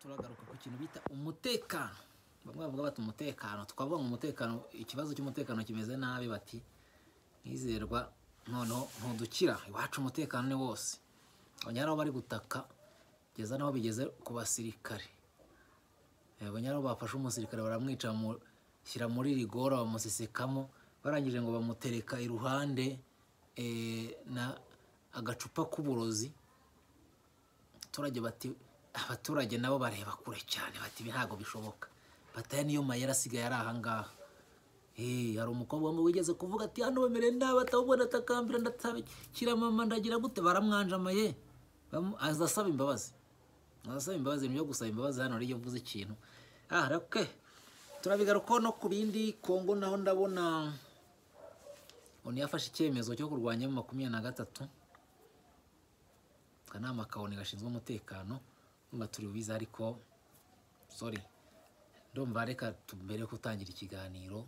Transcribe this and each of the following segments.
kintu bita umutekano bamwe bavuga bati umutekano twavuga ngo umutekano ikibazo cy'umutekano kimeze nabi bati nkizerwa noneho ntudukira iwacu umutekano ni wose abanyari aho bari gutaka kugeza n'aho bigeze ku basirikare abanyari aho bafashe umusirikare baramwica bamushyira muri rigora bamusesekamo barangije ngo bamutereka iruhande na agacupa k'uburozi abaturage bati abaturage nabo bareba kure cyane bati ibi ntabwo bishoboka bataya niyo mayera asigaye ari ahangaha hari umukobwa wambaye wigeze kuvuga ati hano bemereye nabi atawubona atakambira ndatabikira mama ndagira gute baramwanjamaye aza asaba imbabazi aza asaba imbabazi ibintu byo gusaba imbabazi hano rero iyo uvuze ikintu aha rake turabigarukaho no ku bindi kongo naho ndabona umuntu yafashe icyemezo cyo kurwanya makumyabiri na gatatu akanama kabone gashinzwe umutekano niba turi bubize ariko sori ndumva reka mbere gutangira ikiganiro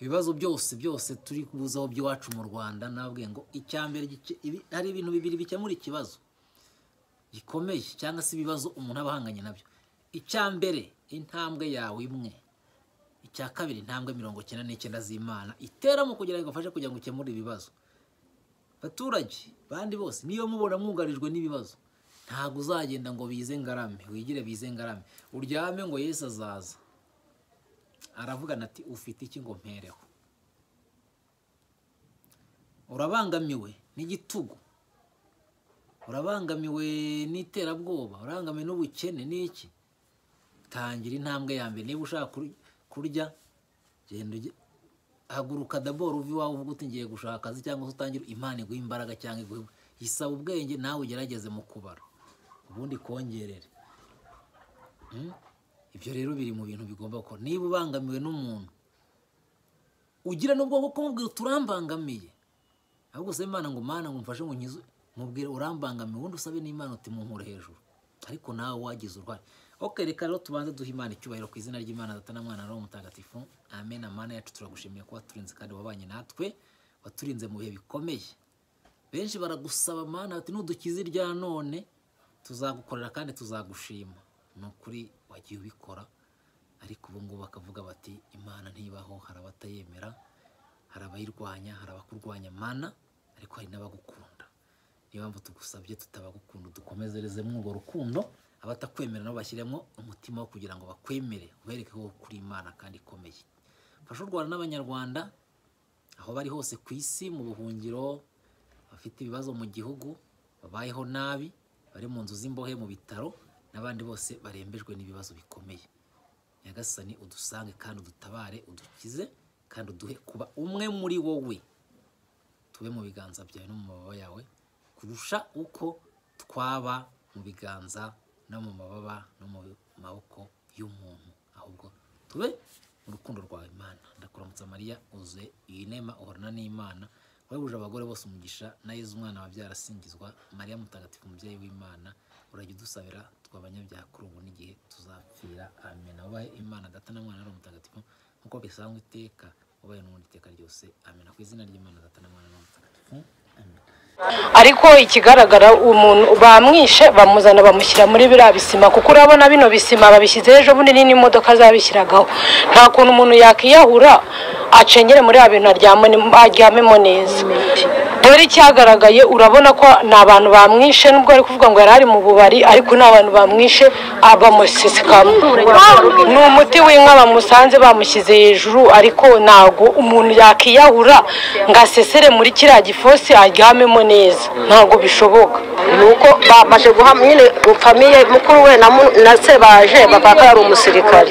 ibibazo byose byose turi kubuzaho by'iwacu mu rwanda ntabwe ngo icya mbere hari ibintu bibiri bikemura ikibazo gikomeye cyangwa se ibibazo umuntu aba ahanganye nabyo icya mbere intambwe yawe imwe icya kabiri intambwe mirongo icyenda n'icyenda z'imana iteramo kugira ngo igafashe kugira ngo ukemure ibibazo abaturage bandi bose niba mubona mwugarijwe n'ibibazo ntabwo uzagenda ngo bize ngarame wigire bize ngarame uryame ngo Yesu azaza aravugana ati ufite iki ngo mpereho urabangamiwe n'igitugu urabangamiwe n'iterabwoba urabangamiwe n'ubukene n'iki tangira intambwe ya mbere niba ushaka kurya genda haguruka daboro uva iwawe uvuga uti ngiye gushaka akazi cyangwa se utangire imana iguha imbaraga cyangwa iguhe isaba ubwenge nawe ugerageze mu kubara ubundi kongerere ibyo rero biri mu bintu bigomba gukora niba ubangamiwe n'umuntu ugira n'ubwo bwo kumubwira uturambangamiye ahubwo usaba imana ngo mana ngo mfashe ngo nkizu mubwire urambangamiye ubundi usabe n'imana uti munkure hejuru ariko nawe wagize uruhare ok reka rero tubanze duha imana icyubahiro ku izina ry'imana data na mwana nawe mutagatifu amen amana yacu turagushimiye kuba turinze kandi wabanye natwe waturinze mu bihe bikomeye benshi baragusaba amana bati nudukize irya none tuzagukorera kandi tuzagushima ni ukuri wagiye ubikora ariko ubu ngubu bakavuga bati imana ntibaho hari abatayemera hari abayirwanya hari abakurwanya amana ariko hari n'abagukunda niyo mpamvu tugusabye tutabagukunda dukomezerezemo urwo rukundo abatakwemera nabo bashyiremo umutima wo kugira ngo bakwemere ubereke ko kuri imana kandi ikomeye mfashe u rwanda n'abanyarwanda aho bari hose ku isi mu buhungiro bafite ibibazo mu gihugu babayeho nabi bari mu nzu z'imbohe mu bitaro n'abandi bose barembejwe n'ibibazo bikomeye nyagasani udusange kandi udutabare udukize kandi uduhe kuba umwe muri wowe tube mu biganza byawe no mu mababa yawe kurusha uko twaba mu biganza no mu mababa no mu maboko y'umuntu ahubwo tube mu rukundo rwawe imana ndakuramutsa mariya uzuye iyi nema uhorana n'imana wabuje abagore bose umugisha na yezu umwana wabyara asingizwa mariya mutagatifu umubyeyi w'imana urajya udusabira twabanyabyaha kuri ubu n'igihe tuzapfira amen ubaye imana data na mwana ari umutagatifu nk'uko bisanzwe iteka ubaye n'ubundi iteka ryose amen ku izina ry'imana data na mwana ari umutagatifu amen ariko ikigaragara umuntu bamwishe bamuzana bamushyira muri biriya bisima kuko urabona bino bisima babishyizeho ejo bundi n'imodoka zabishyiragaho nta kuntu umuntu yakiyahura acengere muri ya bintu aryamemo neza dore icyagaragaye urabona ko ni abantu bamwishe nubwo ari kuvuga ngo yari ari mu bubari ariko ni abantu bamwishe bamusesekamo ni umuti w'inka bamusanze bamushyize hejuru ariko ntago umuntu yakiyahura ngo asesere muri kiriya gifosi aryamemo neza ntabwo bishoboka ni uko bamaze guha nyine famiye mukuru we na se baje bapaka yari umusirikare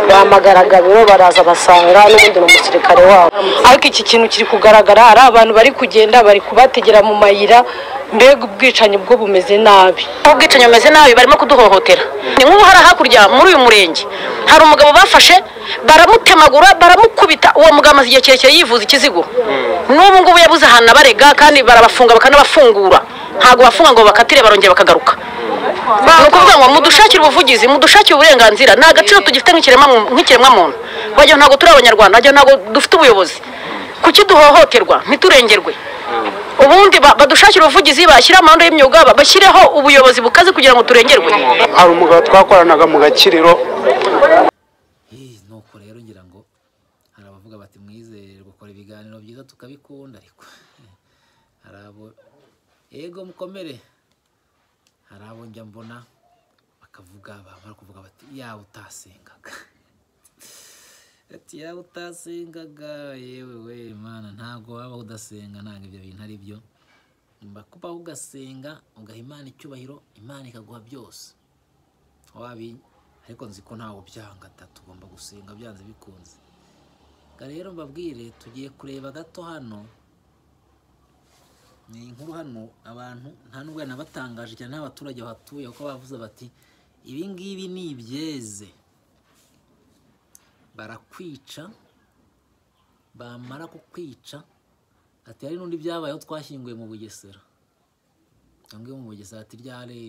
bahamagaraga biro baraza basanga n'ubundi ni umusirikare wabo ariko iki kintu kiri kugaragara hari abantu bari kugenda bari kubategera mu mayira mbega ubwicanyi bwo bumeze nabi ubwicanyi bumeze nabi barimo kuduhohotera ni nk'ubu hari hakurya muri uyu murenge hari umugabo bafashe baramutemagura baramukubita uwo mugabo amaze igihe kirekire yivuza ikizigo n'ubu ngubu yabuze ahantu abarega kandi barabafunga bakanabafungura ntabwo bafunga ngo bakatire barongera bakagaruka ni ukuvuga ngo mudushakire ubuvugizi mudushakire uburenganzira nta agaciro tugifite nk'ikiremwamuntu wagira ntabwo turi abanyarwanda wagira ntabwo dufite ubuyobozi kuki duhohoterwa ntiturengerwe ubundi ba- badushakire ubuvugizi bashyire amahanda y'imyuga ba- bashyireho ubuyobozi bukaze kugira ngo turengerwe hari umugabo twakoranaga mu gakiriro Eh, nuko rero ngira ngo hari abavuga bati mwizere gukora ibiganiro byiza tukabikunda ariko hari abo yego mukomere hari abo njya mbona bakavuga bamara kuvuga bati yawe utasengaga ati yawe utasengaga yewe we mana ntabwo waba udasenga ntabwo ibyo bintu ari byo Mba kubaho ugasenga ugaha imana icyubahiro imana ikaguha byose wabi ariko nzi ko ntawe byanga da tugomba gusenga byanze bikunze Ga rero mbabwire tugiye kureba gato hano ni inkuru hano abantu nta nubwo yanabatangaje cyane n'abaturage bahatuye kuko bavuze bati ibi ngibi ni ibyeze barakwica bamara kukwica ati hari n'undi byabayeho twashyinguye mu bugesera cyangwa mu bugesera ati ryari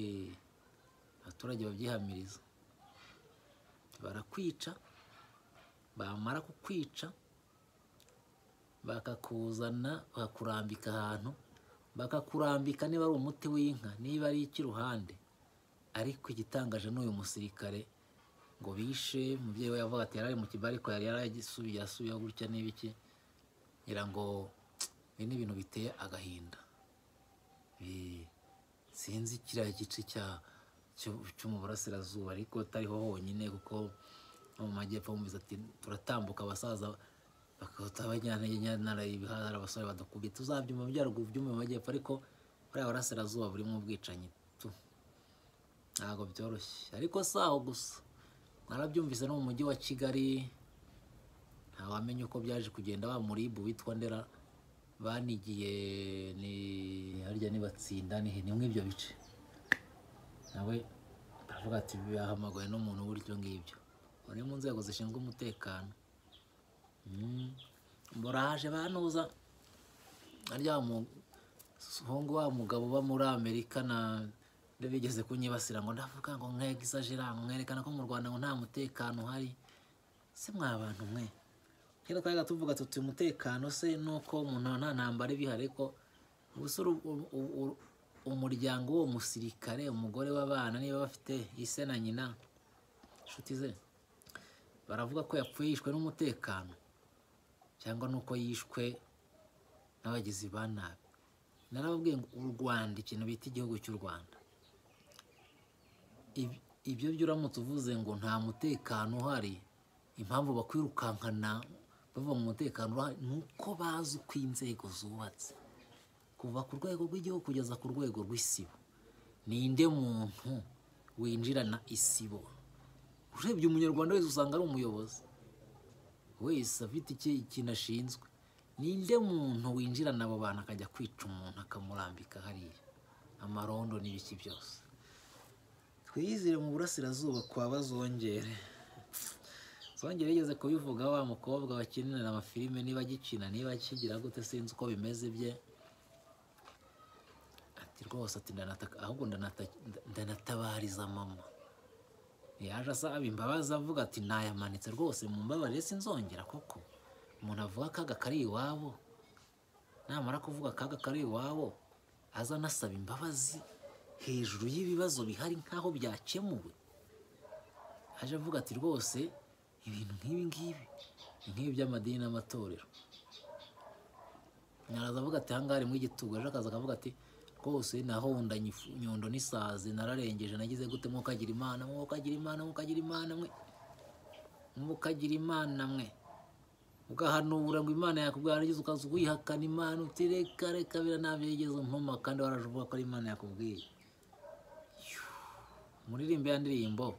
abaturage babyihamiriza barakwica bamara kukwica bakakuzana bakakurambika ahantu bakakurambika niba ari umuti w'inka niba ari icy'iruhande ariko igitangaje n'uyu musirikare ngo bishe umubyeyi we yavuga ati yari ari mu kiba ariko yari yaragisubiye asubiyeho gutya n'ibiki ngira ngo ibi ni ibintu biteye agahinda Eh, sinzi kiriya gice cya cyo- cyo mu burasirazuba ariko atariho honyine kuko no mu majyepfo bumvise ati turatambuka abasaza bakahita bajyana nyana ibihara abasore badakubye tuzabyuma byaruguru by'umu mu majyepfo ariko buriya burasirazuba burimo ubwicanyi tu ntabwo byoroshye ariko si aho gusa narabyumvise no mu mujyi wa kigali ntawamenye uko byaje kugenda wa muribu witwa ndera banigiye ni harya nibatsinda ni ni mw'ibyo bice nawe aravuga ati bahamagaye n'umuntu buryo ngibyo uri mu nzego zishinzwe umutekano Mm. buraje banuza harya wa muhungu wa mugabo uba muri amerika na nde bigeze kunyibasira ngo ndavuga ngo mwegisajera mwerekana ko mu rwanda ngo nta mutekano uhari se mwa bantu mwe kera twabaga tuvuga tuti umutekano se nuko umuntu nta ntambara iba ihari ariko gusa uru- u- u- u- umuryango w'uwo musirikare umugore w'abana niba bafite ise na nyina inshuti ze baravuga ko yapfuye yishwe n'umutekano cyangwa nuko yishwe n'abagizi ba nabi narababwiye ngo u rwanda ikintu bita igihugu cy'u rwanda Ib- ibyo byo uramutse uvuze ngo nta mutekano uhari impamvu bakwirukankana bavuga mu mutekano urahari ni uko bazi uko inzego zubatse kuva ku rwego rw'igihugu kugeza ku rwego rw'isibo ninde muntu winjirana isibo urebye umunyarwanda wese usanga ari umuyobozi wese afite iki- ikintu ashinzwe ninde muntu winjirana abo bantu akajya kwica umuntu akamurambika hariya amarondo n'ibiki byose twiyizire mu burasirazuba kwa bazongere zongere yigeze kubivuga wa mukobwa bakinira amafilime niba agikina niba akigira gute sinzi uko bimeze bye ati rwose ati ndanataka ahubwo ndanata- nda- ndanatabariza mama yaje asaba imbabazi avuga ati nayamanitse rwose mu mbabarire sinzongera koko umuntu avuga akaga kari iwabo namara kuvuga akaga kari iwabo aza anasaba imbabazi hejuru y'ibibazo bihari nk'aho byakemuwe aje avuga ati rwose ibintu nk'ibi ngibi ni nk'ibi by'amadini n'amatorero naraza avuga ati ahangaha harimo igitugu ejo akaza akavuga ati rwose nahonda nyifu- nyondo n'isazi nararengeje nagize gute mukagira imana mukagira imana mukagira imana mwe mukagira imana mwe ugahanura ngo imana yakubwira yagize ukaza wihakana imana uti reka reka bira ntabyo yigeze umpoma kandi waraje uvuga ko ari imana yakubwiye Yuh. muririmbe ya ndirimbo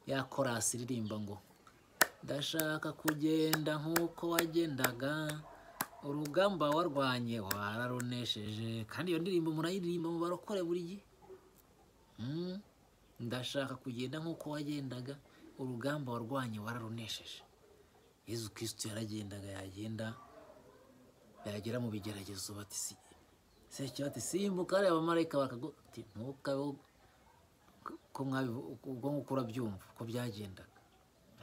ya korasi iririmba ngo ndashaka kugenda nk'uko wagendaga urugamba warwanye wararunesheje kandi iyo ndirimbo murayiririmba mu barokore buri gihe Mm. ndashaka kugenda nk'uko wagendaga urugamba warwanye wararunesheje yezu kirisitu yaragendaga yagenda yagera mu bigeragezo bati si seke bati simbuka hariya abamarayika bakagu ati ntukabeho ko mwabivu ubwo nguko urabyumva uko byagendaga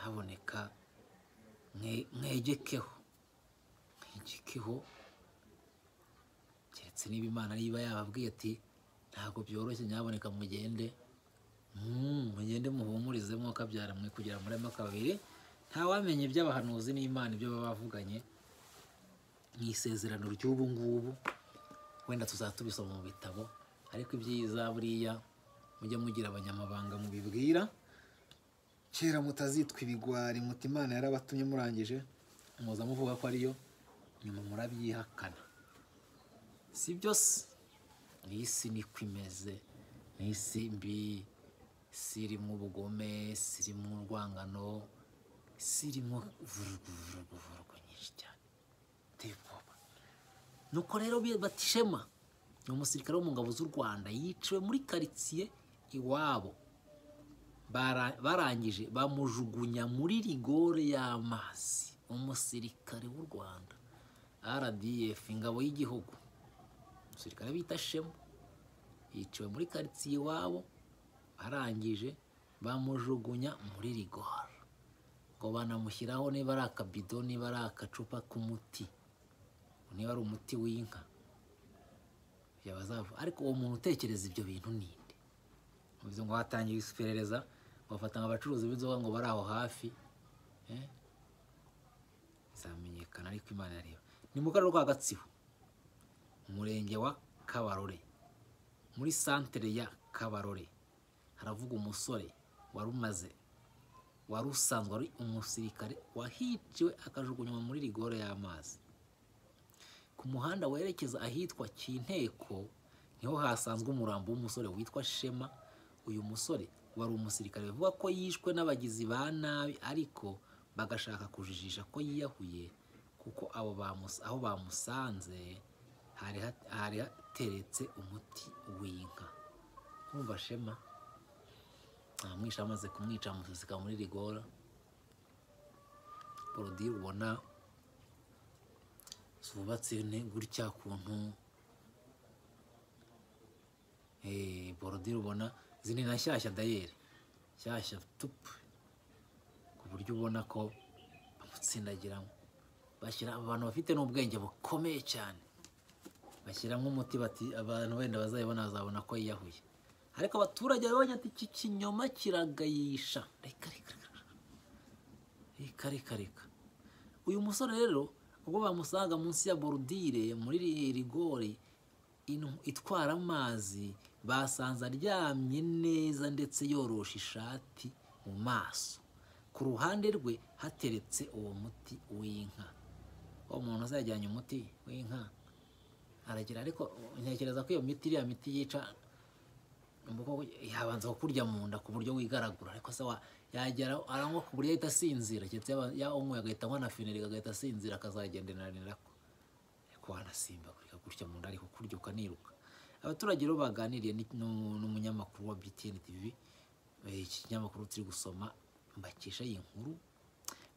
haboneka mwegekeho mwegekeho siniba imana niba yababwiye ati ntabwo byoroshye nyaboneka mugende Mm, mugende muhumurize mwuka mwe kugira muri maka babiri ntawamenya iby'abahanuzi n'imana ibyo baba bavuganye mu isezerano ry'ubu ngubu wenda tuzaba tubisoma mu bitabo ariko ibyiza buriya mujye mugira abanyamabanga mubibwira kera mutazitwa ibigwari muti imana yarabatumye murangije muza muvuga ko ariyo nyuma murabyihakana si byose ni isi niko imeze ni isi mbi isi irimo ubugome isi irimo urwangano isi irimo vuruguvuruguvurugu nyinshi cyane biteye ubwoba nuko rero bi- batishema ni umusirikare wo mu ngabo z'u rwanda yiciwe muri karitsiye iwabo Bara- barangije bamujugunya muri rigore y'amazi umusirikare w'u rwanda rdf ingabo y'igihugu umusirikare bita shema yiciwe muri karitsiye iwabo arangije bamujugunya muri rigore ngo banamushyiraho niba ari akabido niba ari agacupa k'umuti niba ari umuti w'inka yabazavu ariko uwo muntu utekereza ibyo bintu ninde bivuze ngo hatangiye iperereza bafata abacuruzi b'inzoga ngo bari aho hafi eh? bizamenyekana ariko imana yareba ni mu karere ka gatsibo umurenge wa kabarore muri santere ya kabarore haravuga umusore wari umaze wari usanzwe ari umusirikare wahiciwe akajugunywa muri rigore y'amazi ku muhanda werekeza ahitwa Kinteko niho hasanzwe umurambo w'umusore witwa Shema uyu musore wari umusirikare bivuga ko yishwe n'abagizi ba nabi ariko bagashaka kujijisha ko yiyahuye kuko abo bamus- aho bamusanze hari hat- hari hateretse umuti w'inka kumva Shema amwisha amaze kumwica amuseseka muri rigora porodi ubona zubatse ne gutya kuntu eh borodire ubona zini na shyashya dayeri shyashya tupu ku buryo ubona ko bamutsindagiramo bashyira abantu bafite n'ubwenge bukomeye cyane bashyiramo umuti bati abantu wenda bazayibona bazabona ko yiyahuye ariko abaturage babonye ati iki kinyoma kiragayisha reka reka reka reka reka reka uyu musore rero ubwo bamusanga munsi ya borudire muri ri- rigori inu- itwara amazi basanze aryamye neza ndetse yoroshe ishati mu maso ku ruhande rwe hateretse uwo muti w'inka uwo muntu uzajyanye umuti w'inka aragira ariko ntekereza ko iyo miti iriya miti yica ubwo yabanza kukurya mu nda ku buryo wigaragura ariko se wa- yagera aranywa ku buryo ahita asinzira keretse yaba- yanyweye agahita anywa na finirika agahita asinzira akazagendanira ko ariko wanasimbagurika gutya mu nda ariko kurya ukaniruka abaturage rero baganiriye ni- n'u- n'umunyamakuru wa btn tv eh, iki kinyamakuru turi gusoma mbakesha iyi nkuru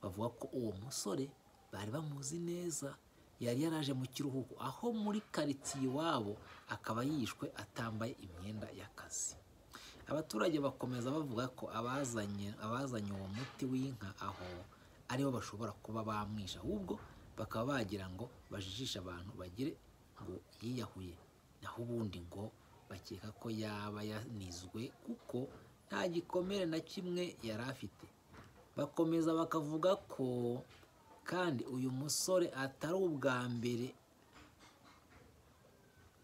bavuga ko uwo musore bari bamuzi neza yari yaraje mu kiruhuko aho muri karitsiye iwabo akaba yishwe atambaye imyenda y'akazi abaturage bakomeza bavuga ko abazanye abazanye uwo muti w'inka aho aribo bashobora kuba bamwisha ahubwo bakaba bagira ngo bajijishe abantu bagire ngo yiyahuye naho ubundi ngo bakeka ko yaba yanizwe kuko nta gikomere na kimwe yari afite bakomeza bakavuga ko kandi uyu musore atari ubwa mbere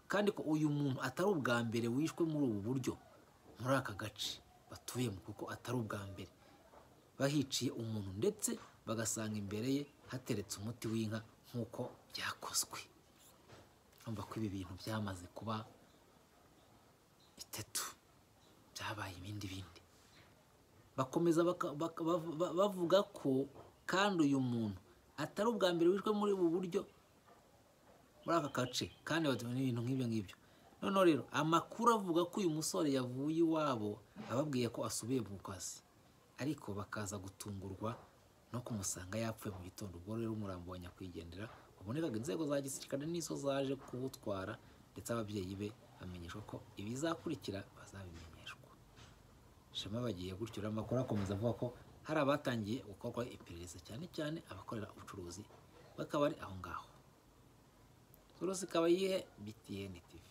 kandi ko uyu muntu atari ubwa mbere wishwe muri ubu buryo muri aka gace batuyemo kuko atari ubwa mbere bahiciye umuntu ndetse bagasanga imbere ye hateretse umuti w'inka nk'uko byakozwe urumva ko ibi bintu byamaze kuba bitatu byabaye ibindi bindi bakomeza baka- baka- bav- ba- bavuga ko kandi uyu muntu atari ubwa mbere wishwe muri ubu buryo muri aka gace kandi batumye ibintu nk'ibyo ngibyo noneho rero amakuru avuga ko uyu musore yavuye iwabo ababwiye ko asubiye mu kazi ariko bakaza gutungurwa no kumusanga yapfuye mu gitondo ubwo rero umurambo wa nyakwigendera wabonekaga inzego za gisirikare n'izo zaje kuwutwara ndetse ababyeyi be bamenyeshwa ko ibizakurikira bazabimenyeshwa shema bagiye gutyo rero amakuru akomeza avuga ko hari abatangiye gukorwa iperereza cyane cyane abakorera ubucuruzi bakaba ari aho ngaho turusi ikaba yihe btn tv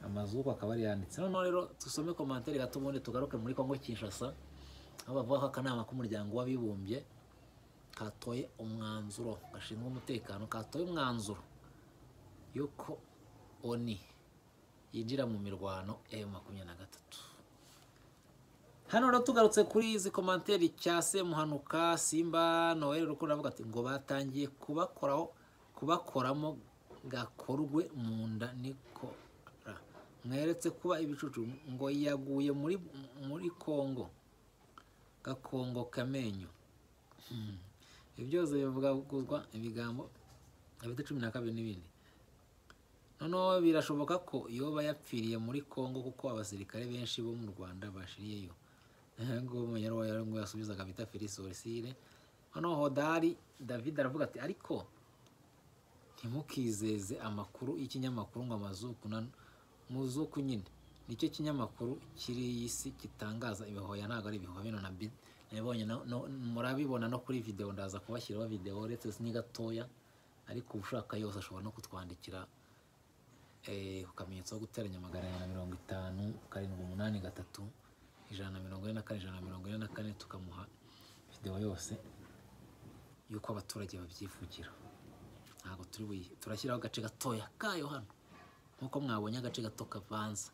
amazu uko akaba ari yanditse noneho rero dusome komantere gato ubundi tugaruke muri kongo kinshasa aho bavuga ko akanama k'umuryango w'abibumbye katoye umwanzuro gashinzwe umutekano katoye umwanzuro yuko oni yinjira mu mirwano ya makumyabiri na gatatu hano rero tugarutse kuri izi komanteri cyase muhanuka simba noel rukundo avuga ati ngo batangiye kubakoraho kubakoramo gakorwe mu nda nikora mweretse kuba ibicucu ngo yaguye muri muri kongo gakongo kamenyo Hmm. ibyo byose bivuga guzwa ibigambo abita cumi na kabiri n'ibindi noneho birashoboka ko yoba yapfiriye muri kongo kuko abasirikare benshi bo mu rwanda bashiriyeyo ngo umunyarwanda ngo yasubizaga bita filisorisire noneho hodari david aravuga ati ariko ntimukizeze amakuru y'ikinyamakuru ngo amazuku na muzuku nyine nicyo kinyamakuru kiri iyi si gitangaza ibihoya ntabwo ari ibihoya bino na bi- nabibonye na- no- murabibona no kuri videwo ndaza kubashyiraho videwo uretse ni gatoya ariko ushaka yose ashobora no kutwandikira eh, ku kamenyetso ko guteranya magana abiri na mirongo itanu karindwi umunani gatatu ijana na mirongo ine na kane ijana na mirongo ine na kane tukamuha videwo yose y'uko abaturage babyivugira ntabwo turi buyi turashyiraho agace gatoya kayo hano nk'uko mwabonye agace gato kavanze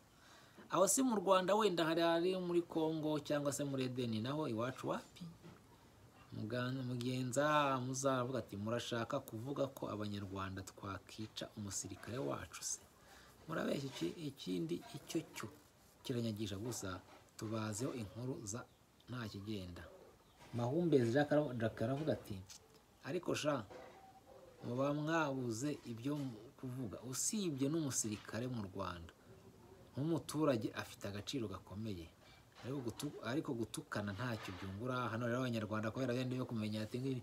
aho si mu rwanda wenda hari ari muri congo cyangwa se muri edeni naho iwacu wapi Mugan- mugenza muzaravuga ati murashaka kuvuga ko abanyarwanda twakica umusirikare wacu se murabeshya iki- ikindi icyo cyo kiranyagisha gusa tubazeho inkuru za nta kigenda mahumbezi Jacques ara- Jacques aravuga ati ariko sha muba mwabuze ibyo kuvuga usibye n'umusirikare mu rwanda nk'umuturage afite agaciro gakomeye ariko gutu- ariko gutukana ntacyo byungura hano rero abanyarwanda kubera benda byo kumenya ati "Ngibi-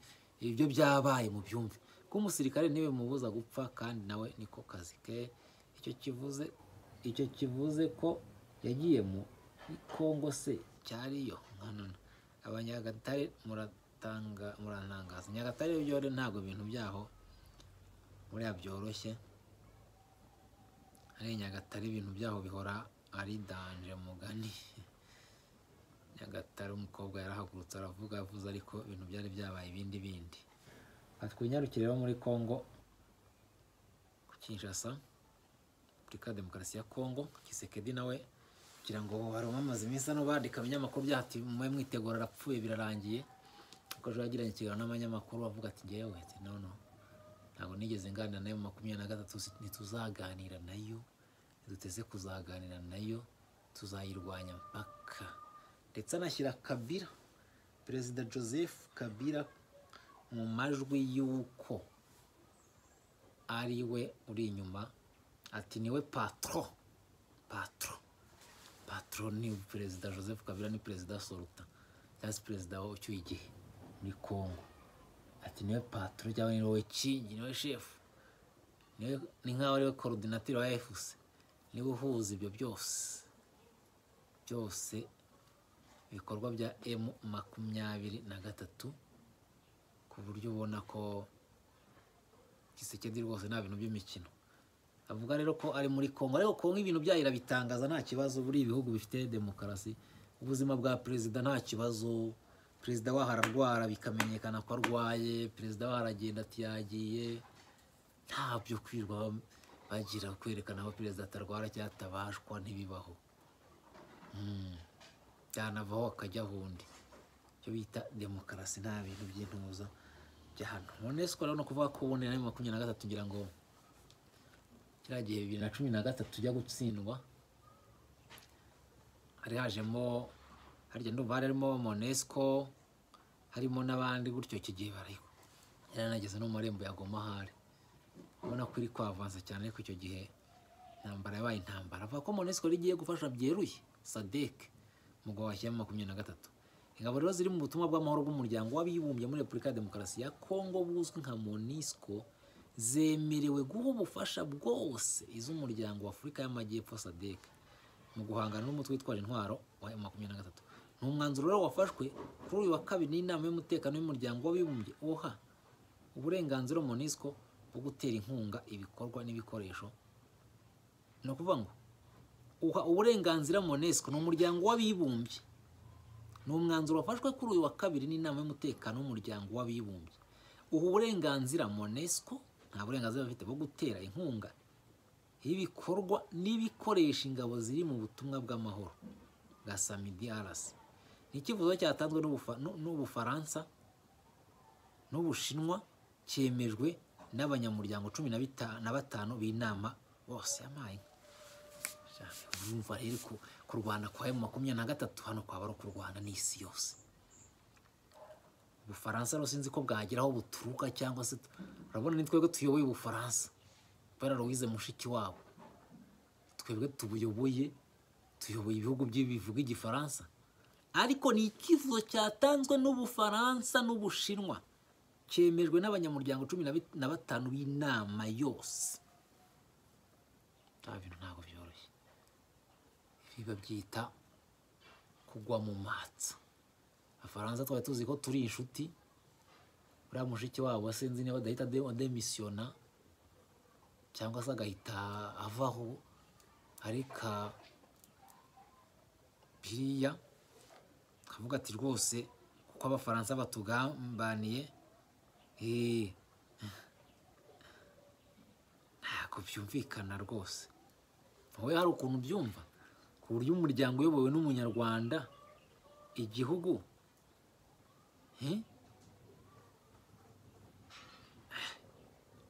ibyo byabaye mu byumve ko umusirikare niwe mubuza gupfa kandi nawe niko kazi ke icyo kivuze icyo kivuze ko yagiye mu Kongo se cyariyo nkanana abanyagatare muratanga murantangaza nyagatare byo rero ntabwo ibintu byaho buriya byoroshye ari nyagatare ibintu byaho bihora ari danje mugani nyagatare umukobwa yarahagurutse aravuga avuze ariko ibintu byari byabaye ibindi bindi atwinyarukire rero muri congo ku kinshasa repubulika ya demokarasi ya congo kisekedi nawe kugira ngo barumamaze iminsi hano bandika ibinyamakuru byati mube mwitegura arapfuye birarangiye kuko ejo yagiranye ikiganiro n'abanyamakuru bavuga ati ngewe ati no no ntabwo nigeze nganira nayo mu makumyabiri na gatatu si- ntituzaganira nayo ntiduteze kuzaganira nayo tuzayirwanya mpaka ndetse anashyira kabira perezida joseph kabira mu majwi y'uko ari we uri inyuma ati niwe patro patro patro ni perezida joseph kabila ni perezida soruta cyangwa se perezida wa ucyuye igihe muri congo ati niwe patro cyangwa ni wowe kingi niwe shefu niwe ni nk'aho ariwe korodinatiri wa fc niwe uhuza ibyo byose byose ibikorwa bya m makumyabiri na gatatu ku buryo ubona ko gisekedi rwose nta bintu by'imikino avuga rero ko ari muri congo ariko kongo ibintu byayo irabitangaza nta kibazo buri ibihugu bifite demokarasi ubuzima bwa perezida nta kibazo perezida waho ararwara bikamenyekana ko arwaye perezida waho aragenda ati yagiye ntabyo kwirwa bagira kwerekana aho perezida atarwara cyangwa atabashwa ntibibaho Mm. yanavaho akajya ahundi icyo bita demokarasi nta bintu by'intuza bya hano unesco rero ni ukuvuga ko ubundi na makumyabiri na gatatu ngira ngo kiriya gihe bibiri na cumi na gatatu tujya gutsindwa hari hajemo harya ndumva hari harimo monesco harimo n'abandi gutyo iki gihe bariho yaranageze no mu marembo ya goma ahari ubona ko iri kwavanza cyane ariko icyo gihe intambara yabaye intambara avuga ko monesco yari igiye gufasha byeruye sadek umugabo washyiramo makumyabiri na gatatu ingabo rero ziri mu butumwa bw'amahoro bw'umuryango w'abibumbye muri repubulika ya demokarasi ya kongo buzwi nka monisco zemerewe guha ubufasha bwose iz'umuryango w'afurika y'amajyepfo sadek mu guhangana n'umutwe witwaje intwaro wa M23 ni umwanzuro rero wafashwe kuri uyu wa kabiri n'inama y'umutekano y'umuryango w'abibumbye oha uburenganzira monisco wo gutera inkunga ibikorwa n'ibikoresho ni ukuvuga ngo uha uburenganzira monesiko ni umuryango w'abibumbye ni umwanzuro wafashwe kuri uyu wa kabiri n'inama y'umutekano w'umuryango w'abibumbye uha uburenganzira monesiko nta burenganzira bafite bwo gutera inkunga y'ibikorwa n'ibikoresha ingabo ziri mu butumwa bw'amahoro bwa samidi arasi ni icyifuzo cyatanzwe n'Ubufa- n'u- n'ubufaransa n'ubushinwa cyemejwe n'abanyamuryango cumi na bita- na batanu b'inama bose yampaye urumva rero ko kurwana kwa emu makumyabiri na gatatu hano kwaba ari ukurwana n'isi yose ubufaransa rero sinzi ko bwagera aho buturuka cyangwa se tu- urabona ni twebwe tuyoboye ubufaransa kubera louise mushiki wabo twebwe tubuyoboye tuyoboye ibihugu bye bivuga igifaransa ariko ni icyifuzo cyatanzwe n'ubufaransa n'ubushinwa cyemejwe n'abanyamuryango cumi na bit- na batanu b'inama yose bya bintu ntabwo byoroshye ibi babyita kugwa mu matsa abafaransa twari tuzi ko turi inshuti uriya mushiki wabo sinzi niba adahita ade- ademisiyona cyangwa se agahita avaho areka biriya akavuga ati rwose kuko abafaransa batugambaniye eh, ntabwo byumvikana rwose wowe hari ukuntu byumva ku buryo umuryango uyobowe n'umunyarwanda igihugu eh?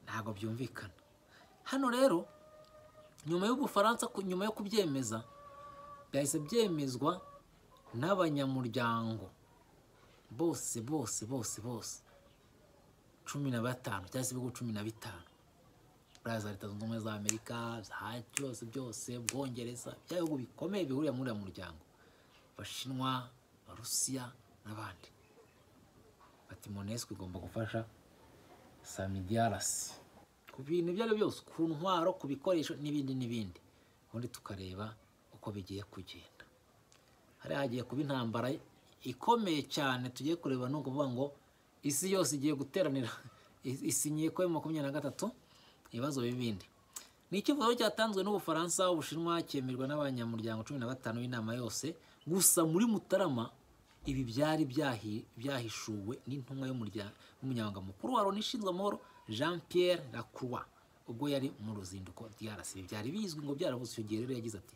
ntabwo byumvikana hano rero nyuma y'ubufaransa ku- nyuma yo kubyemeza byahise byemezwa n'abanyamuryango bose bose bose bose cumi na batanu cyangwa se ibihugu cumi na bitanu buriya za leta zunze ubumwe za amerika za byose byose bwongereza bya bihugu bikomeye bihurira muri uriya muryango abashinwa abarusiya n'abandi bati monesco igomba gufasha samidiarasi ku bintu ibyo ari byo byose ku ntwaro ku bikoresho n'ibindi n'ibindi ubundi tukareba uko bigiye kugenda hari hagiye kuba intambara ikomeye cyane tugiye kureba ni ukuvuga ngo isi yose igiye guteranira is- isinyiye kuri makumyabiri na gatatu ibibazo bibindi ni icyifuzo cyatanzwe n'ubufaransa ubushinwa cyemerwa n'abanyamuryango cumi na batanu b'inama yose gusa muri mutarama ibi byari byahi- byahishuwe n'intumwa y'umurya- y'umunyamabanga mukuru wa loni ishinzwe amahoro jean pierre lacroix ubwo yari mu ruzinduko drc ibi byari bizwi ngo byarabuze icyo gihe rero yagize ati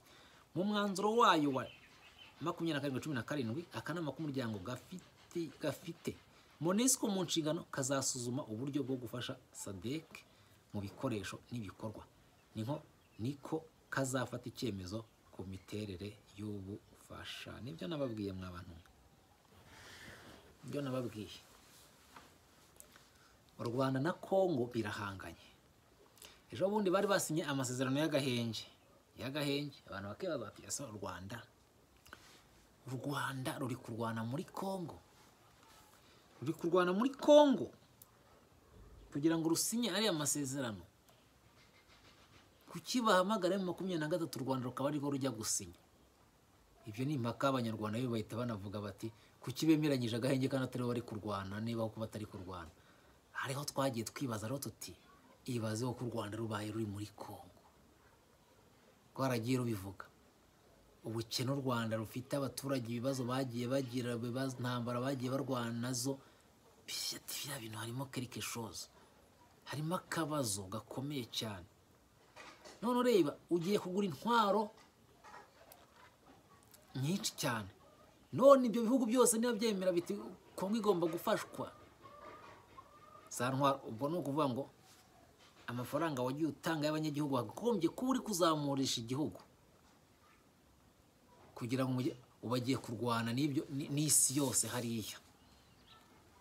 mu mwanzuro wayo wa makumyabiri na karindwi cumi na karindwi akanama k'umuryango gafite gafite monesco mu nshingano kazasuzuma uburyo bwo gufasha sadek mu bikoresho n'ibikorwa niho niko kazafata icyemezo ku miterere y'ubu bufasha nibyo nababwiye mwabantu nibyo nababwiye u rwanda na congo birahanganye ejo bundi bari basinye amasezerano y'agahenge y'agahenge abantu bakibaza bati ese u rwanda u rwanda ruri kurwana muri congo ruri kurwana muri congo kugira ngo rusinye ariya masezerano kuki bahamagara mu makumyabiri na gatatu u rwanda rukaba arirwo rujya gusinya ibyo ni impaka abanyarwanda bo bahita banavuga bati kuki bemeranyije agahenge kandi atariho bari kurwana niba kuba batari kurwana hariho twagiye twibaza rero tuti ibazeho ko u rwanda rubaye ruri muri congo rwaragiye rubivuga ubukene u rwanda rufite abaturage ibibazo bagiye bagira ibibazo ntambara bagiye barwana nazo byati bya bintu harimo quelque chose harimo akabazo gakomeye cyane none ureba ugiye kugura intwaro nyinshi cyane none ibyo bihugu byose niba byemera biti kongo igomba gufashwa za ntwaro ubwo ni ukuvuga ngo amafaranga wagiye utanga y'abanyagihugu wagombye kuba uri kuzamurisha igihugu kugira ngo mujye- ubagiye kurwana n'ibyo ni- n'isi yose hariya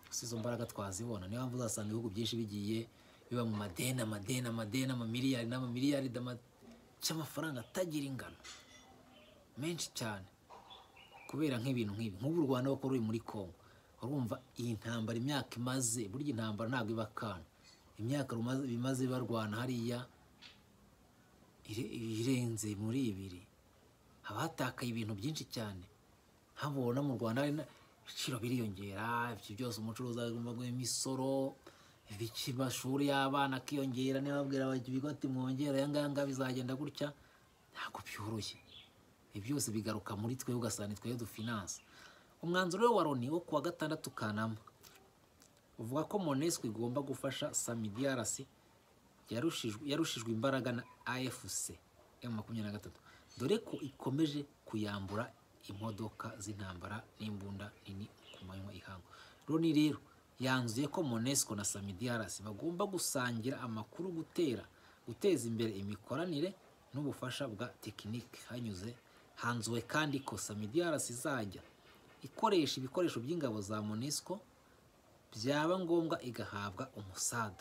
gusa izo mbaraga twazibona niyo mpamvu uzasanga ibihugu byinshi bigiye biba mu madeni amadeni amadeni amamiliyari n'amamiliyari dama- cy'amafaranga atagira ingano menshi cyane kubera nk'ibintu nk'ibi nk'ubu u rwanda bakora ruri muri congo urumva iyi ntambara imyaka imaze burya intambara ntabwo iba akana imyaka rumaze- bimaze barwana hariya ire- irenze muri ibiri haba hatakaye ibintu byinshi cyane habona mu rwanda hari na- ibiciro biriyongera ibyo byose umucuruzi agomba guha imisoro ibiki amashuri y'abana akiyongera niba babwira bajya ibigo ati mwongere aya ngaya ngaya bizagenda gutya ntabwo byoroshye ibi byose bigaruka muri twe ugasanga ni twe dufinanse umwanzuro we wa loni wo kuwa gatandatu kanama uvuga ko monesco igomba gufasha samidi yarasi yarushijwe yarushijwe imbaraga na afc ya makumyabiri na gatatu dore ko ikomeje kuyambura imodoka z'intambara n'imbunda nini ku manywa ihangu loni rero yanzuye ko monesco na samidi yarasi bagomba gusangira amakuru gutera guteza imbere imikoranire n'ubufasha bwa tekinike hanyuze hanzuwe kandi ko samidi yarasi izajya ikoresha ibikoresho by'ingabo za monesco byaba ngombwa igahabwa umusada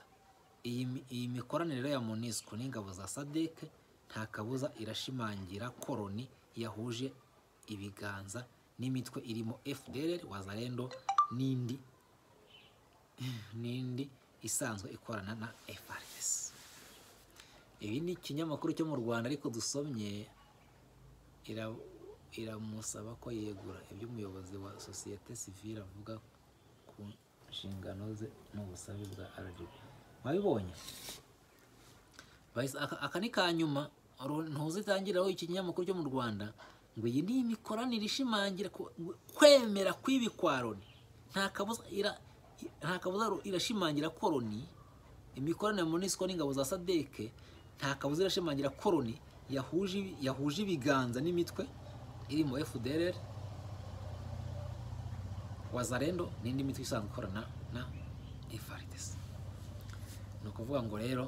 iyi mi- iyi mikoranire rero ya monisco n'ingabo za sadeke nta kabuza irashimangira koroni yahuje ibiganza n'imitwe irimo fdr wazarendo n'indi n'indi isanzwe ikorana na frs ibi ni ikinyamakuru cyo mu rwanda ariko dusomye ira- iramusaba ko yegura ibyo umuyobozi wa sosiyete sivile avuga ku nshingano ze n'ubusabe bwa RGB wabibonye Bahise- aka- aka ni ka nyuma ru- ntuzitangiraho ikinyamakuru cyo mu rwanda ngo iyi ni imikoranire ishimangira ku- kwemera kw'ibi kwa Loni nta kabuza ira- nta kabuza ru- irashimangira ko Loni imikoranire ya MONUSCO n'ingabo za sadeke nta kabuza irashimangira ko Loni yahuje ibi- yahuje ibiganza n'imitwe irimo fdrr wazarendo n'indi mitwe isanzwe ikorana na FARDC ni ukuvuga ngo rero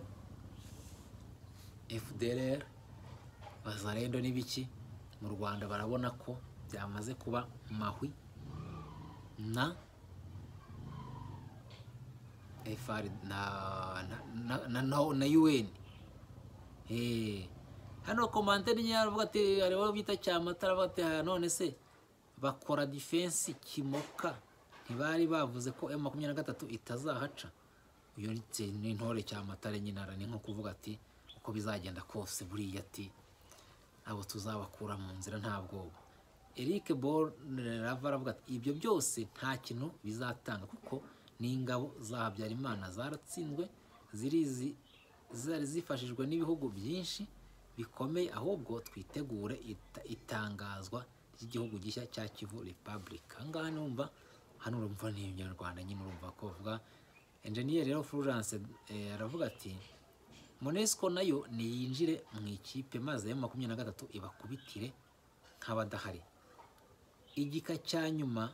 FDLR wazarendo n'ibiki mu Rwanda barabona ko byamaze kuba mahwi na FR na na na, na, na UN Eh, hano komanteri nyine aravuga ati hari uwo bita cyamatara aravuga ati "Ah, none se bakora defense kimoka ntibari bavuze ko M makumyabiri na gatatu itazahaca uyu ni- ni intore cyamatare nyine ara ni nko kuvuga ati uko bizagenda kose buriya ati abo tuzabakura mu nzira nta bwoba Eric Bor Rava aravuga ati ibyo byose nta kintu bizatanga kuko n'ingabo za Habyarimana zaratsinzwe zirizi zari zifashijwe n'ibihugu byinshi bikomeye ahubwo twitegure ita- itangazwa ry'igihugu gishya cya Kivu Republic aha ngaha numva hano urumva ni Umunyarwanda nyine urumva ko bavuga Engineer rero Florence eh, aravuga ati Monesco nayo niyinjire mu ikipe maze ya makumyabiri na gatatu ibakubitire nk'abadahari igika cya nyuma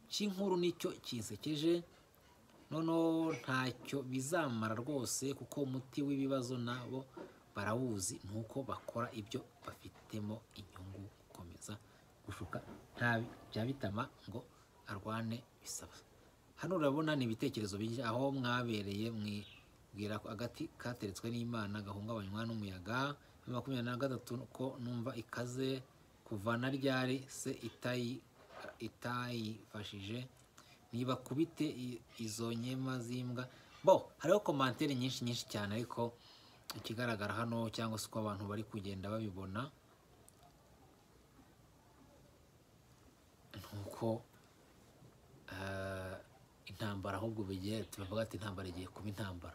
cy'inkuru nicyo kinsekeje noneho ntacyo bizamara rwose kuko umuti w'ibibazo nabo barawuzi nuko bakora ibyo bafitemo inyungu gukomeza gushuka nta bya bitama ngo arwane bisaba hano urabona ni ibitekerezo bijya aho mwabereye mwibwira ko agati kateretswe n'imana gahungabanywa n'umuyaga ya makumyabiri na gatatu ko numva ikaze kuva na ryari se itayi itayifashije ntibakubite i- izo nkema z'imbwa bo hariho komantere nyinshi nyinshi cyane ariko ikigaragara hano cyangwa se uko abantu bari kugenda babibona ni uko eh, intambara ahubwo bigiye tubavuga ati intambara igiye kuba intambara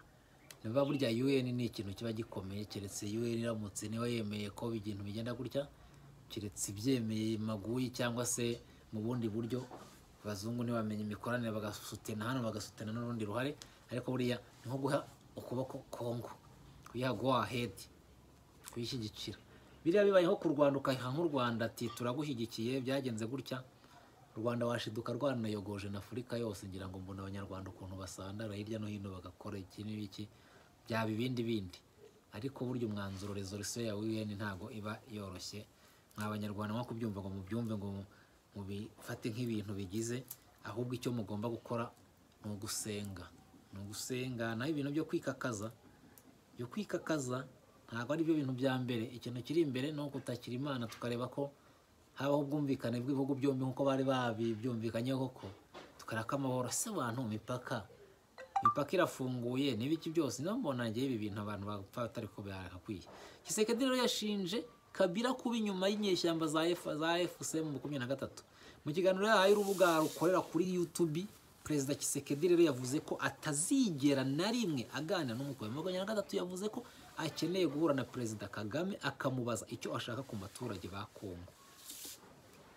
niba burya UN ni ikintu kiba gikomeye keretse UN iramutse niba yemeye ko ibintu bigenda gutya keretse ibyemeye maguyi cyangwa se mu bundi buryo abazungu ntibamenye imikoranire bagasutena hano bagasutena n'urundi ruhare ariko buriya ni nko guha ukuboko kongo kuyiha go ahedi kuyishyigikira biriya bibayeho ku rwanda ukayiha nk'u rwanda ati turagushyigikiye byagenze gutya u rwanda washiduka rwanayogoje na afurika yose ngira ngo mbona abanyarwanda ukuntu basandara hirya no hino bagakora iki n'ibiki byaba ibindi bindi ariko burya umwanzuro resolusiyo ya un ntabwo iba yoroshye mw'abanyarwanda nko kubyumva ngo mubyumve ngo mu- mubifate nk'ibintu bigize ahubwo icyo mugomba gukora ni ugusenga ni ugusenga naho ibintu byo kwikakaza byo kwikakaza ntabwo ari byo bintu bya mbere ikintu kiri imbere ni uko utakira imana tukareba ko habaho ubwumvikane bw'ibihugu byombi nk'uko bari babibyumvikanyeho koko tukareka amahoro se bantu imipaka imipaka irafunguye n'ibiki byose niba mbona njyewe ibi bintu abantu bapfa batari ko byagakwiye Kisekedi rero yashinje Kabila kuba inyuma y'inyeshyamba za F- za FCM mu makumyabiri na gatatu mu kiganiro yahaye urubuga rukorera kuri YouTube perezida kisekedi rero yavuze ko atazigera na rimwe aganira n'umukobwa makumyabiri na gatatu yavuze ko akeneye guhura na perezida kagame akamubaza icyo ashaka ku baturage ba kongo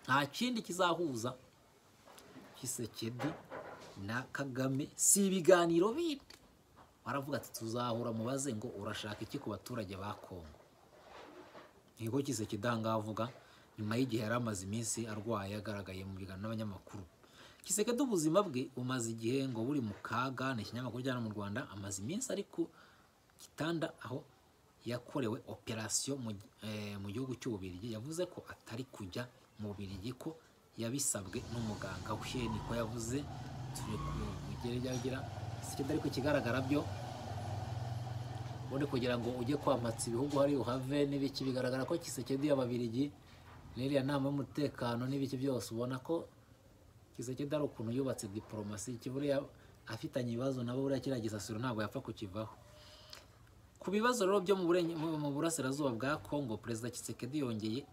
nta kindi kizahuza kisekedi na kagame si ibiganiro bindi baravuga ati tuzahura mubaze ngo urashaka iki ku baturage ba kongo niko kisekedi aha ngaha avuga nyuma y'igihe yari amaze iminsi arwaye agaragaye mu biganiro n'abanyamakuru kisekedi ubuzima bwe bumaze igihe ngo buri mu kaga ni ikinyamakuru cya hano mu rwanda amaze iminsi ari ku gitanda aho yakorewe operasiyo mu gi- eh, mu gihugu cy'ububirigi yavuze ko atari kujya mu bubirigi ko yabisabwe n'umuganga we niko yavuze turi kugeragera kisekedi ariko ikigaragara byo ubundi kugira ngo ujye kwamatsa ibihugu hari uhave n'ibiki bigaragara ko kisekedi y'ababirigi n'iriya nama y'umutekano n'ibiki byose ubona ko kisekedi ari ukuntu yubatse diporomasi kiburiya afitanye ibibazo nabo buriya kiriya gisasiro ntabwo yapfa kukivaho ku bibazo rero byo mu burenge- mu- mu burasirazuba bwa kongo perezida kisekedi yongeye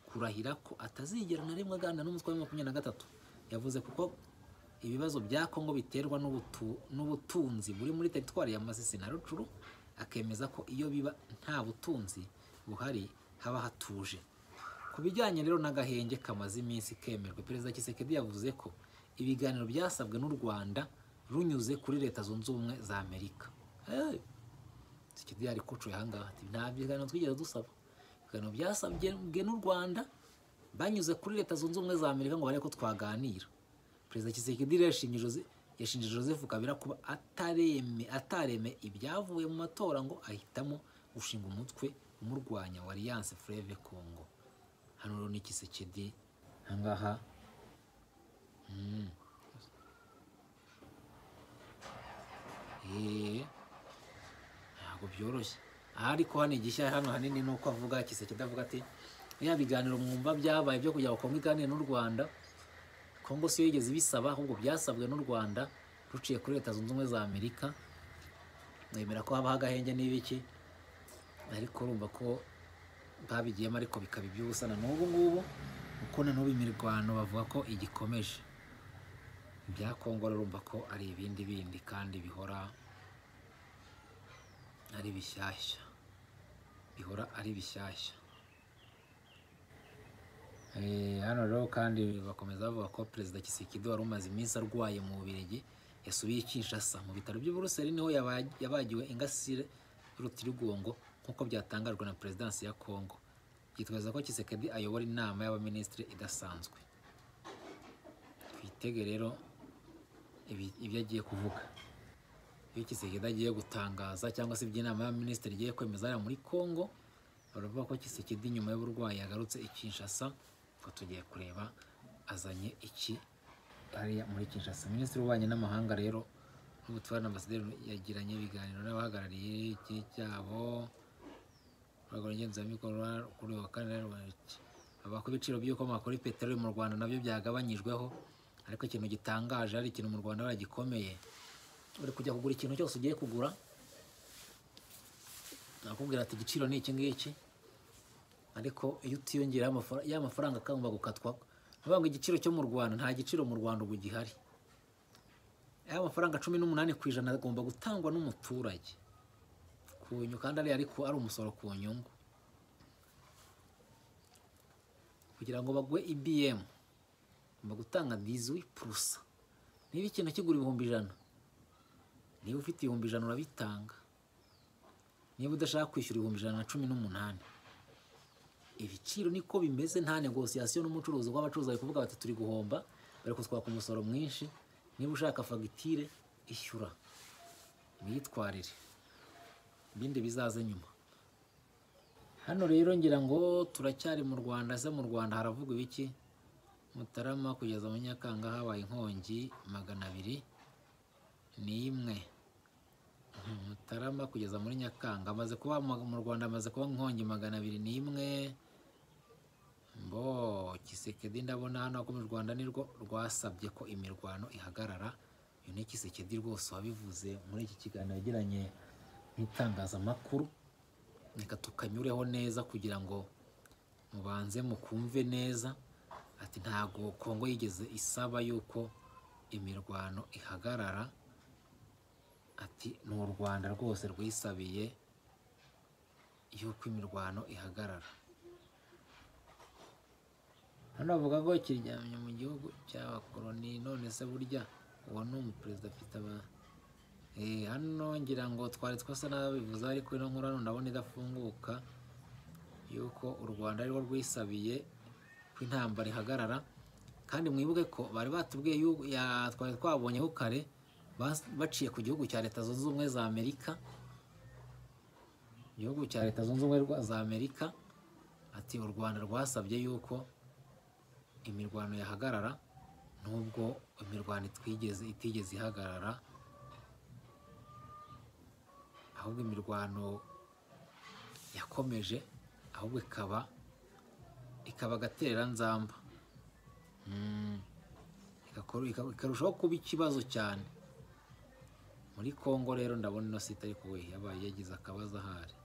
kurahira ko atazigera na rimwe aganira n'umutwe wa makumyabiri na gatatu yavuze kuko ibibazo bya kongo biterwa n'ubutu- n'ubutunzi buri muri teritwari ya masisi na rucuru akemeza ko iyo biba nta butunzi buhari haba hatuje ku bijyanye rero n'agahenge kamaze iminsi kemerwa perezida kisekedi yavuze ko ibiganiro byasabwe n'u rwanda runyuze kuri leta zunze ubumwe za amerika Eh, kisekedi yari kucuye ahangaha ati nta biganiro twigeze dusaba ibiganiro byasabwe n'u rwanda banyuze kuri leta zunze ubumwe za amerika ngo barebe ko twaganira perezida kisekedi rero yashinje Jose- yashinje joseph kabila kuba atareme atareme ibyavuye mu matora ngo ahitamo gushinga umutwe umurwanya wa alliance fleve congo hano rero ni kisekedi ahangaha Mm. Eh, ntabwo byoroshye aha ariko hano igishya hano hanini ni uko avuga kisekedi avuga ati ya biganiro mwumva byabaye byo kugira ngo kongo iganire n'u rwanda kongo siyo yigeze ibisaba ahubwo byasabwe n'u rwanda ruciye kuri leta zunze ubumwe za amerika nemera ko habaho agahenge n'ibiki ariko urumva ko babigiyemo ariko bikaba iby'ubusa na n'ubu ngubu kuko na n'ubu imirwano bavuga ko igikomeje ibya kongo urumva ko ari ibindi bindi kandi bihora ari bishyashya bihora ari bishyashya Eh, hano rero kandi bakomeza bavuga ko perezida kisekedi wari umaze iminsi arwaye mu bubirigi yasubiye i kinshasa mu bitaro by'i buruseli niho yaba- yabagiwe ingasire y'urutirigongo nk'uko byatangajwe na perezidansi ya kongo yitwaza ko kisekedi ayobora inama y'abaminisitiri idasanzwe twitege rero ibi- ibyo agiye kuvuga iyo kisekedi agiye gutangaza cyangwa se ibyo inama y'abaminisitiri igiye kwemeza hariya muri kongo baravuga ko kisekedi nyuma y'uburwayi yagarutse i kinshasa ngo tugiye kureba azanye iki hariya muri kinshasa minisitiri w'ububanyi n'amahanga rero n'ubutware na ambasaderi yagiranye ibiganiro n'abahagarariye iki cyabo urwego ngenzuramikorwa kuri uyu wa kane rero bavuga ko ibiciro by'ibikomoka kuri peteroli mu rwanda nabyo byagabanyijweho ariko ikintu gitangaje hari ikintu mu rwanda baragikomeye uri kujya kugura ikintu cyose ugiye kugura nakubwira ati igiciro ni iki ngiki ariko iyo utiyongeraho amafara- ya mafaranga akagomba gukatwa bavuga ngo igiciro cyo mu rwanda nta giciro mu rwanda ubu gihari ya mafaranga cumi n'umunani ku ijana agomba gutangwa n'umuturage ku nyungu kandi ariya ariko ari umusoro ku nyungu kugira ngo bagwe ibm bagomba gutanga diziwi purusa niba ikintu kigura ibihumbi ijana niba ufite ibihumbi ijana urabitanga niba udashaka kwishyura ibihumbi ijana na cumi n'umunani ibiciro niko bimeze nta negosiyasiyo n'umucuruzi kuko abacuruzi bari kuvuga bati turi guhomba bari kutwaka umusoro mwinshi niba ushaka fagitire ishyura mwitwarire ibindi bizaze nyuma hano rero ngira ngo turacyari mu rwanda ese mu rwanda haravuga ibiki mutarama kugeza mu nyakanga habaye inkongi magana abiri n'imwe mutarama kugeza muri nyakanga amaze kuba mu- mu rwanda amaze kuba inkongi magana abiri n'imwe mbo kisekedi ndabona hano ko mu rwanda nirwo rwasabye ko imirwano ihagarara uyu ni kisekedi rwose wabivuze muri iki kiganiro yagiranye n'itangazamakuru reka tukanyureho neza kugira ngo mubanze mukumve neza ati ntago kongo yigeze isaba yuko imirwano ihagarara ati ni u rwanda rwose rwisabiye yuko imirwano ihagarara hano bavuga ko kiryamye mu gihugu cy'abakoroni none se burya uwo ni umuperezida afite aba Eh, hano ngira ngo twari twasa n'abivuze ariko ino nkuru hano ndabona idafunguka yuko u rwanda ari rwo rwisabiye ko intambara ihagarara kandi mwibuke ko bari batubwiye yuko ya- twari twabonyeho kare bas- baciye ku gihugu cya leta zunze ubumwe za amerika igihugu cya leta zunze ubumwe rwa- za amerika ati u rwanda rwasabye yuko imirwano yahagarara nubwo imirwano itwigeze itigeze ihagarara ahubwo imirwano yakomeje ahubwo ikaba ikaba agatereranzamba Mm. Igakora- ika- ikarushaho kuba ikibazo cyane muri kongo rero ndabona ino site ariko we yabaye yagize akabazo ahari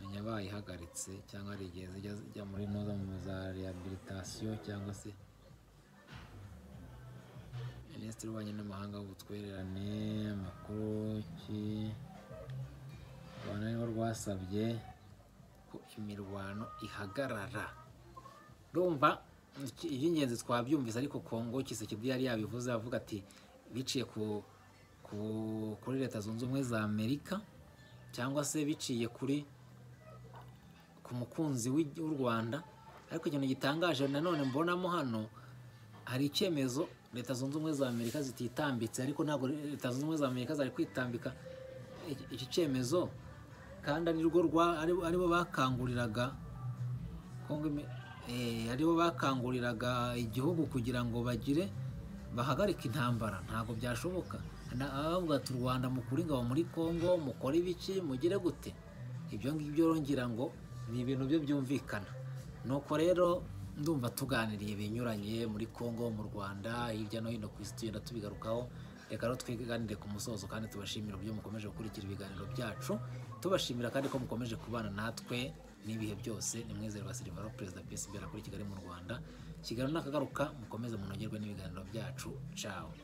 menya bayihagaritse cyangwa hari igihe zijya zijya muri noza mu za rehabilitation cyangwa se minisitiri w'ububanyi n'amahanga w'ubutwererane amakuru ki u rwanda nibo rwasabye ko imirwano ihagarara rumva iki- iby'ingenzi twabyumvise ariko kongo kisekedi yari yabivuze avuga ati biciye ku, ku kuri leta zunze ubumwe za amerika cyangwa se biciye kuri ku mukunzi w'i- w'u rwanda ariko ikintu gitangaje nanone mbonamo hano hari icyemezo leta zunze ubumwe za amerika zititambitse ariko ntabwo leta zunze ubumwe za amerika zari kwitambika iki- iki cyemezo kandi ari rwo rwa ari- aribo bakanguriraga Kongo ime- eh, aribo bakanguriraga igihugu kugira ngo bagire bahagarike intambara ntabwo byashoboka Na- abavuga ati u rwanda mukure ingabo muri kongo mukore ibiki mugire gute ibyo ngibyo rongera ngo ni ibintu byo byumvikana nuko rero ndumva tuganiriye ibinyuranye muri kongo mu rwanda hirya no hino ku isi tugenda tubigarukaho reka rero twiganire ku musozo kandi tubashimira uburyo mukomeje gukurikira ibiganiro byacu tubashimira kandi ko mukomeje kubana natwe n'ibihe byose ni mwizerwa silivaro perezida pisi bera kuri kigali mu rwanda kigali nakagaruka mukomeze munogerwe n'ibiganiro byacu cawe